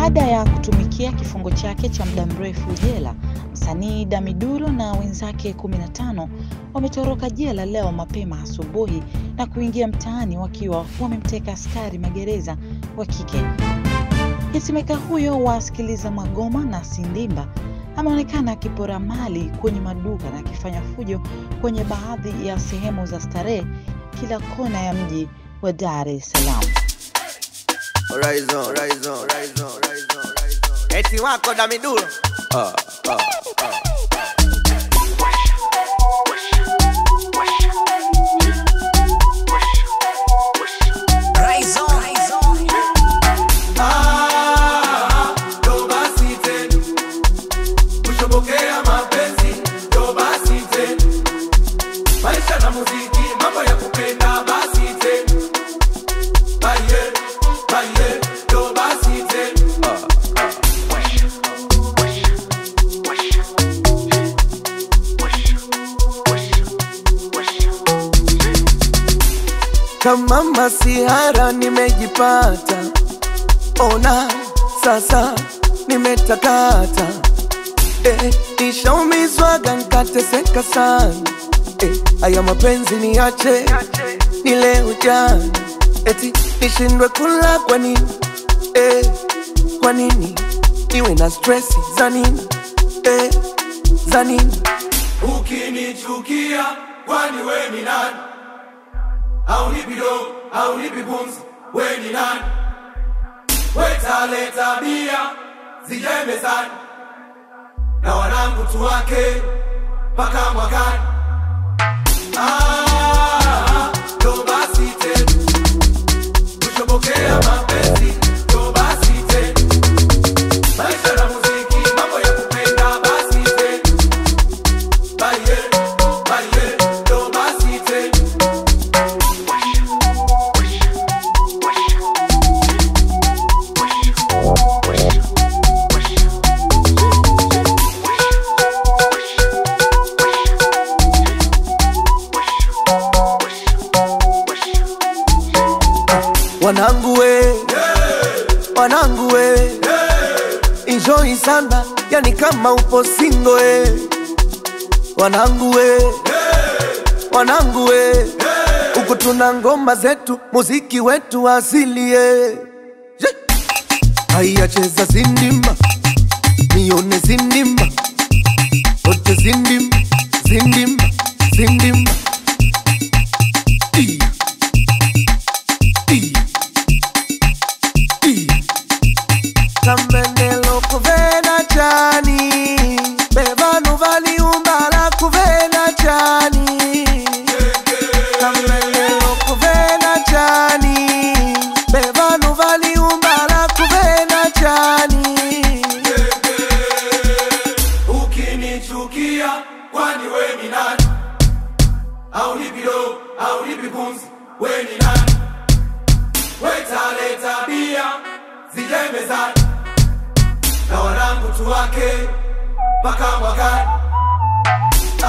Baada ya kutumikia kifungo chake cha muda mrefu jela, msanii Damiduro na wenzake 15 wametoroka jela leo mapema asubuhi na kuingia mtaani wakiwa wamemteka askari magereza wa kike. Hitimeka huyo wa Sikiliza Magoma na Sindimba ameonekana akipora mali kwenye maduka na akifanya fujo kwenye baadhi ya sehemu za starehe kila kona ya mji wa Dar es Salaam. Horizon, horizon, horizon, horizon, horizon. Eti wako Damiduro. Ah, ah, ah. Ah, ndo basi tena. Kushobokea mapenzi, ndo basi tena. Maisha na muziki, mambo ya kupenda basi tena. Baye, baye, ndo basi tena. Kama masihara nimejipata, ona sasa nimetakata. Eh, nishaumizwaga nkateseka sana. Eh, haya mapenzi niache ni leo jana, eti nishindwe kula kwa nini? Eh, kwa nini niwe na stresi za nini? Eh, za nini? Ukinichukia, kwani we ni nani? Haunipi do, haunipi pumzi, we ni nani? Weta tabia zijae mezani, na wanangu tuwake mpaka mwakani. Ah, ndo basi tena, kushobokea mapenzi, ndo basi tena. Maisha na muziki, mambo ya kupenda, basi tena. Baye, baye, ndo basi tena. wanangu we wanangu we enjoy sana yani kama upo singo we wanangu we wanangu we huku tuna ngoma zetu muziki wetu asilie haya cheza zindimba nione zindimba ote zindimba zindimba zindimba Iya. Iya. Iya. Kamendelo kuvena chani bevanu valiumbala kuvena chani Kamendelo kuvena chani bevanu valiumbala kuvena chani Ukinichukia, kwani we ni nani? Haunipi do, haunipi pumzi, we ni nani? Weta tabia zijae mezani, na wanangu tuwake mpaka mwakani.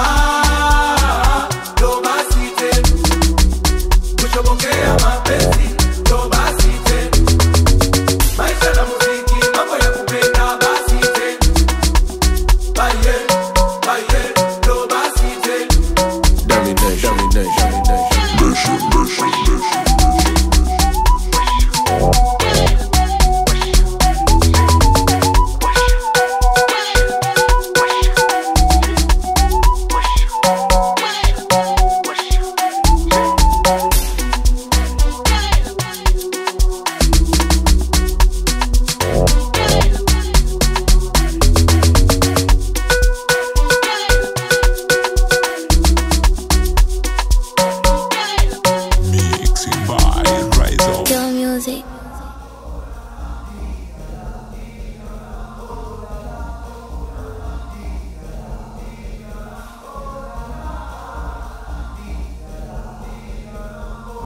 Ah, ndo basi tena, kushobokea mapenzi